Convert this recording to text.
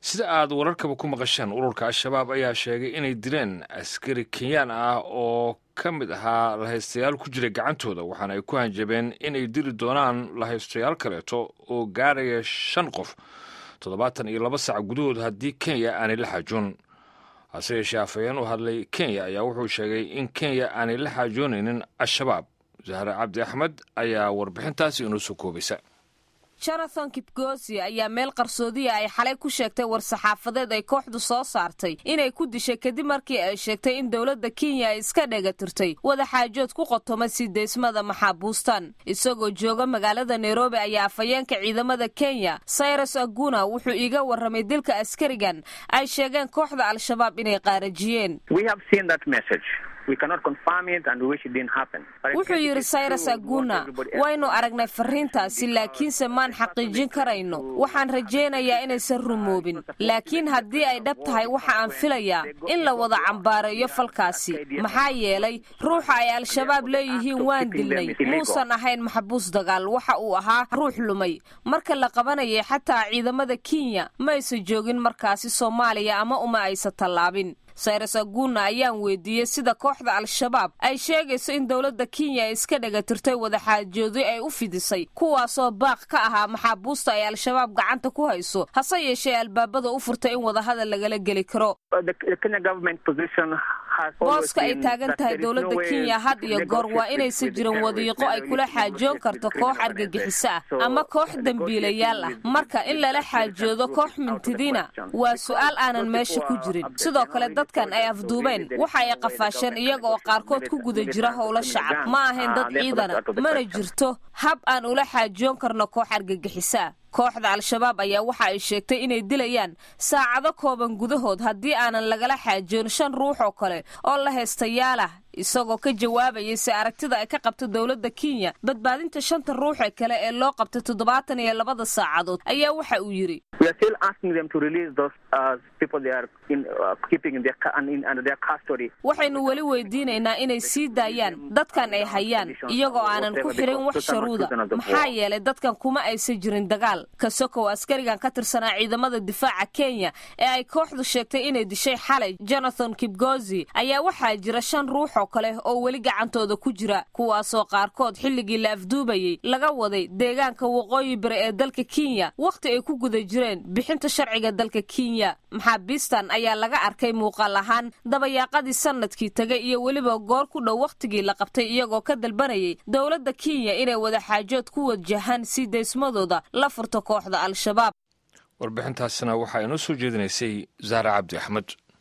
sida aad wararkaba ku maqasheen ururka al-shabaab ayaa sheegay inay dileen askari kenyaan ah oo ka mid ahaa lahaystayaal ku jiray gacantooda waxaana ay ku hanjabeen inay dili doonaan lahaystayaal kaleeto oo gaaraya shan qof toddobaatan iyo laba saac gudahood haddii kenya aanay la xaajoon hase yeeshee afhayeen u hadlay kenya ayaa wuxuu sheegay in kenya aanay la xaajoonaynin al-shabaab zahre cabdi axmed ayaa warbixintaasi inoo soo koobaysa jonathan kipgosi ayaa meel qarsoodiya ay xalay ku sheegtay war-saxaafadeed ay kooxdu soo saartay inay ku dishay kadib markii ay sheegtay in dowladda kenya ay iska dhegatirtay wadaxaajood ku qotoma sii deysmada maxaabuustan isagoo jooga magaalada nairobi ayaa afhayeenka ciidamada kenya cyrus aguna wuxuu iiga warramay dilka askarigan ay sheegeen kooxda al-shabaab inay qaarajiyeen wuxuu yidhi cyrus aguna waynu aragnay fariintaasi laakiinse maan xaqiijin karayno waxaan rajaynayaa inaysan rumoobin laakiin haddii ay dhab tahay waxa aan filayaa in la wada cambaareeyo falkaasi maxaa yeelay ruuxa ay al-shabaab leeyihiin waan dilnay muusan ahayn maxbuus dagaal waxa uu ahaa ruux lumay marka la qabanayay xataa ciidamada kenya ma aysan joogin markaasi soomaaliya ama uma aysan tallaabin sayres aguna ayaan weydiiyey sida kooxda al-shabaab ay sheegayso in dowladda kenya ay iska dhegatirtay wadaxaajoodi ay u fidisay kuwaasoo baaq ka ahaa maxaabuusta ay al-shabaab gacanta ku hayso hase yeeshee albaabada u furtay in wadahadal lagala geli karo booska ay taagan tahay dowladda kenya had iyo goor waa inaysan jirin wadiiqo ay kula xaajoon karto koox argagixiso ah ama koox dembiilayaal ah marka in lala xaajoodo koox mintidina waa su'aal aanan meesha ku jirin sidoo kale dadkan ay afduubeen waxa ay qafaasheen iyaga oo qaarkood ku guda jira howlo shacab ma ahayn dad ciidana mana jirto hab aan ula xaajoon karno koox argagixiso ah kooxda al-shabaab ayaa waxa ay sheegtay inay dilayaan saacado kooban gudahood haddii aanan lagala xaajoon shan ruux oo kale oo la heystayaalah isagoo ka jawaabayay si aragtida ay ka qabto dowladda kenya badbaadinta shanta ruuxe kale ee loo qabtay toddobaatan iyo labada saacadood ayaa waxa uu yidhi waxaynu weli weydiinaynaa inay sii daayaan dadkan ay hayaan iyagoo aanan ku xirin wax sharuuda maxaa yeelay dadkan kuma aysan jirin dagaal kasokow askarigan ka tirsanaa ciidamada difaaca kenya ee ay kooxdu sheegtay inay dishay xalay jonathan kibgozi ayaa waxaa jira shan ruux oo kale oo weli gacantooda ku jira kuwaasoo qaarkood xilligii la afduubayey laga waday deegaanka waqooyi bari ee dalka kenya wakhti ay ku guda jireen bixinta sharciga dalka kenya maxaabiistan ayaa laga arkay muuqaal ahaan dabayaaqadii sanadkii tegay iyo weliba goor ku dhow wakhtigii la qabtay iyagoo ka dalbanayay dowladda kenya inay wadaxaajood ku wajahaan sii daysmadooda la furto kooxda al-shabaab warbixintaasina waxaa inoo soo jeedinaysay zahra cabdi axmed